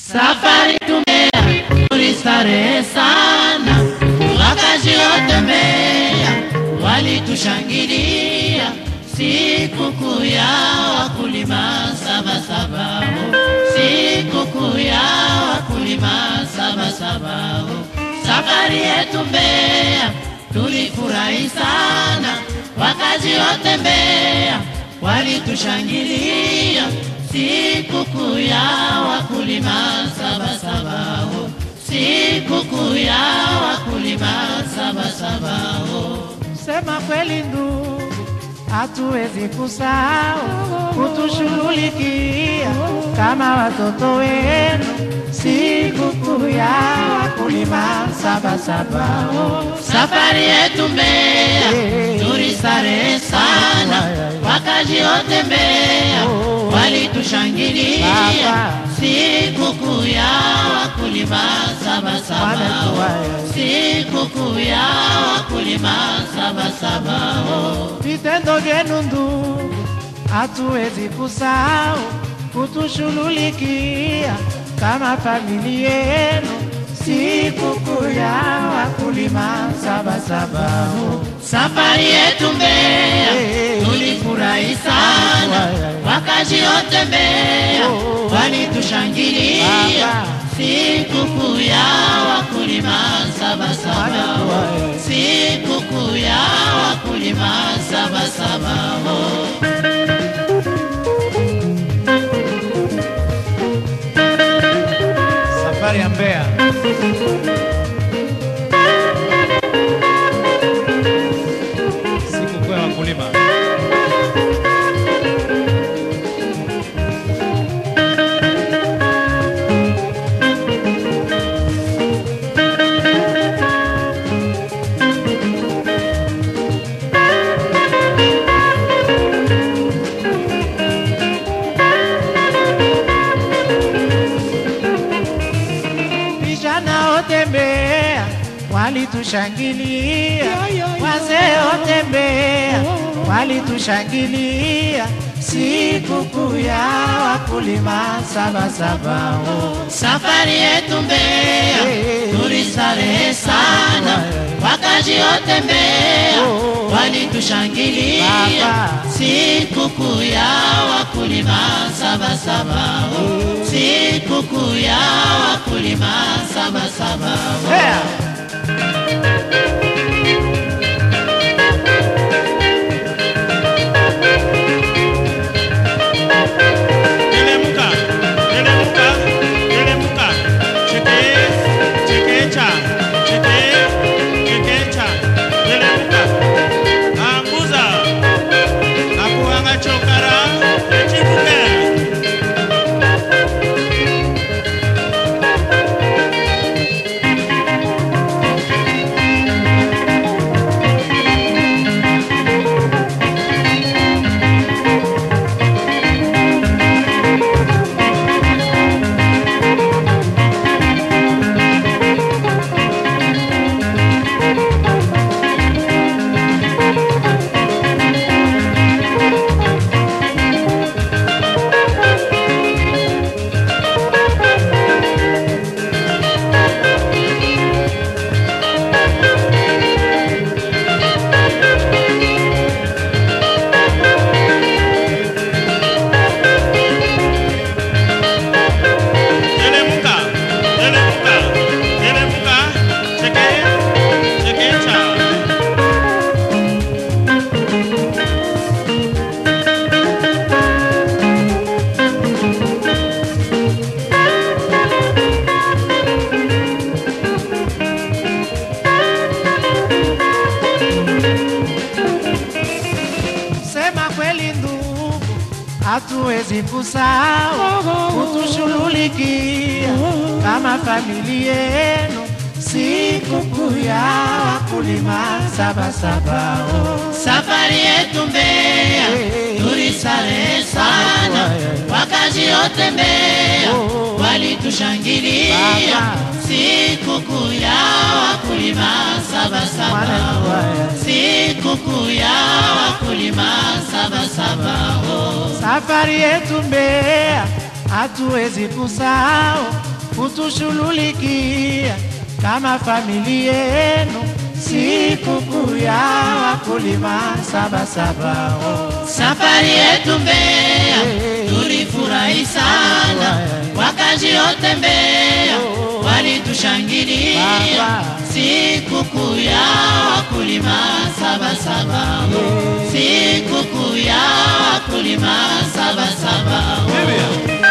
Safari tumea tulistarehe sana, wakazi wote Mbeya walitushangilia sikukuu ya wakulima Sabasaba, sikukuu ya wakulima Sabasaba. Safari yetu Mbeya tulifurahi sana, wakazi wote Mbeya walitushangilia sikukuu ya wakulima Sabasaba, sikukuu ya wakulima Sabasaba. Sema kweli ndugu, hatuwezi kusahau kutushughulikia kama watoto wenu sikukuu ya wakulima Sabasaba. Safari yetu Mbeya tulistarehe sana, wakazi wote Mbeya walitushangilia Baba. sikukuu ya wakulima Sabasaba, Wanatuwaya. sikukuu ya wakulima Sabasaba. Vitendo vyenu ndugu, hatuwezi kusahau kutushughulikia kama familia yenu sikukuu ya wakulima Sabasaba. Safari yetu Mbeya tulifurahi sana, wakazi wote Mbeya walitushangilia Baba. sikukuu ya wakulima Sabasaba, sikukuu ya wakulima Sabasaba. Safari ya Mbeya. Sikukuu ya wakulima. Vijana wote Mbeya walitushangilia, wazee wote Mbeya walitushangilia sikukuu ya wakulima Sabasaba. Safari yetu Mbeya tulistarehe sana, wakazi wote Mbeya walitushangilia Baba. sikukuu ya wakulima Sabasaba, sikukuu ya wakulima Sabasaba. Mbeya. Telemuka, telemuka, telemuka. Cheke, chekecha, cheke, chekecha. Telemuka. Anguza. Nakuhanga chokara, echibuke. Telemuka, telemuka, telemuka. Cheke, chekecha. Sema kweli ndugu, hatuwezi kusahau kutushughulikia kama familia yenu sikukuu ya wakulima Sabasaba. Safari yetu Mbeya tulistarehe sana, wakazi wote Mbeya walitushangilia Baba. sikukuu ya wakulima Sabasaba, Wanatuwaya. sikukuu ya wakulima Sabasaba. Safari yetu Mbeya hatuwezi kusahau kutushughulikia kama familia yenu sikukuu ya wakulima Sabasaba. Oh. Safari yetu Mbeya tulifurahi sana, wakazi wote Mbeya walitushangilia Baba. sikukuu ya wakulima Sabasaba, sikukuu ya wakulima Sabasaba.